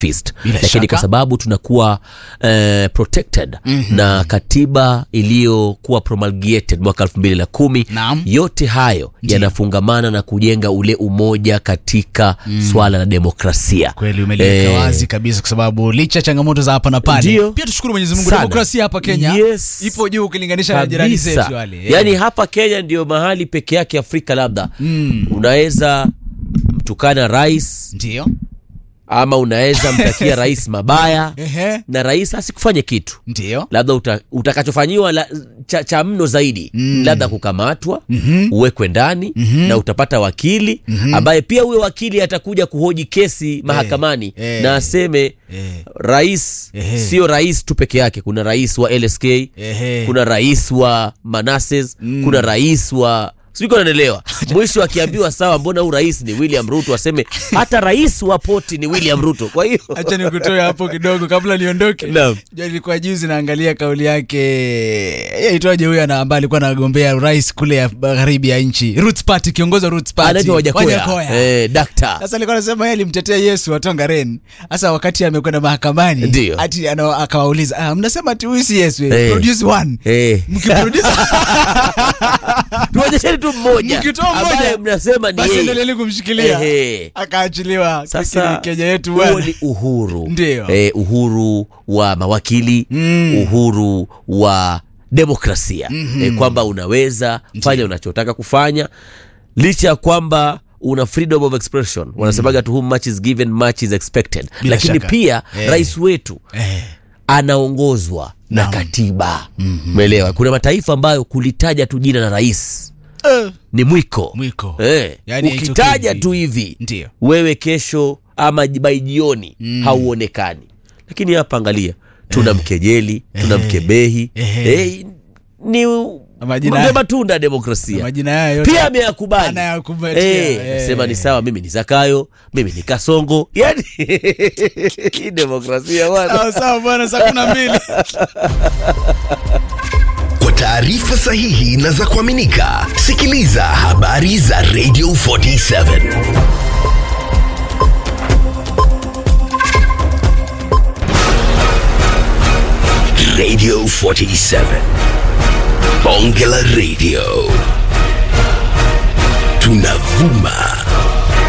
fist Bila lakini shaka. kwa sababu tunakuwa eh, protected mm-hmm. na katiba iliyokuwa promulgated mwaka elfu mbili na kumi Naam. yote hayo yanafungamana na kujenga ule umoja katika mm. swala la demokrasia kweli umeliweka Eh, wazi kabisa kwa sababu licha ya changamoto za hapa na pale Ndio. pia tushukuru mwenyezi mungu Sana. demokrasia hapa kenya Yes. ipo juu ukilinganisha na jirani kabisa zetu wale Eh. yaani hapa kenya ndio mahali peke yake afrika labda mm. unaweza mtukana rais ndio ama unaweza mtakia rais mabaya Ehe. na rais asikufanye kitu ndio labda uta, utakachofanyiwa la, cha, cha mno zaidi mm. labda kukamatwa mm-hmm. uwekwe ndani mm-hmm. na utapata wakili mm-hmm. ambaye pia huyo wakili atakuja kuhoji kesi mahakamani eh. na aseme Eh. rais Ehe. sio rais tu peke yake kuna rais wa lsk Ehe. kuna rais wa manases mm. kuna rais wa sijui naelewa mwisho akiambiwa sawa mbona huu rais ni william ruto aseme hata rais wa poti ni william ruto kwa hiyo hacha nikutoe hapo kidogo kabla niondoke Naam. Jua nilikuwa juzi naangalia kauli yake yaitwaje huyo ana- ambaye alikuwa anagombea urais kule ya magharibi ya nchi Roots Party kiongozi wa Roots Party anaitwa wajakoya Wajakoya. eh, dakta sasa alikuwa anasema yeye alimtetea yesu watonga ren sasa wakati amekwenda mahakamani Ndio. ati ana- akawauliza ah, mnasema ati huyu si yesu eh. Eh. produce one Eh. mkiproduce tuonyesheni tu mmoja Mkitoa mmoja, ambaye mnasema ni basi yeye. endeleeni kumshikilia Ehe. akaachiliwa sasa Lakini kenya yetu huo bwana ni uhuru Ndio. eh, uhuru wa mawakili mm. uhuru wa demokrasia mm-hmm. eh, kwamba unaweza fanya unachotaka kufanya licha ya kwamba una freedom of expression wanasemaga to whom much is given much is expected Bila lakini shaka. pia Eh. rais wetu eh. anaongozwa na Naam. katiba umeelewa mm-hmm. kuna mataifa ambayo kulitaja tu jina la rais Eh. ni mwiko Mwiko. eh, Yaani ukitaja haitokei. tu hivi Ndio. wewe kesho ama bai jioni mm. hauonekani lakini hapa angalia tuna mkejeli tuna mkebehi Ehe. eh, ni Majina- ndio matunda ya demokrasia majina haya yote pia ameyakubali Anayakumbatia, Eh, eh. sema ni sawa mimi ni zakayo mimi ni kasongo yani hii demokrasia bwana sawa sawa bwana saa kumi na mbili Kwa taarifa sahihi na za kuaminika, sikiliza habari za Radio 47 Radio 47 Bonge la Radio, tunavuma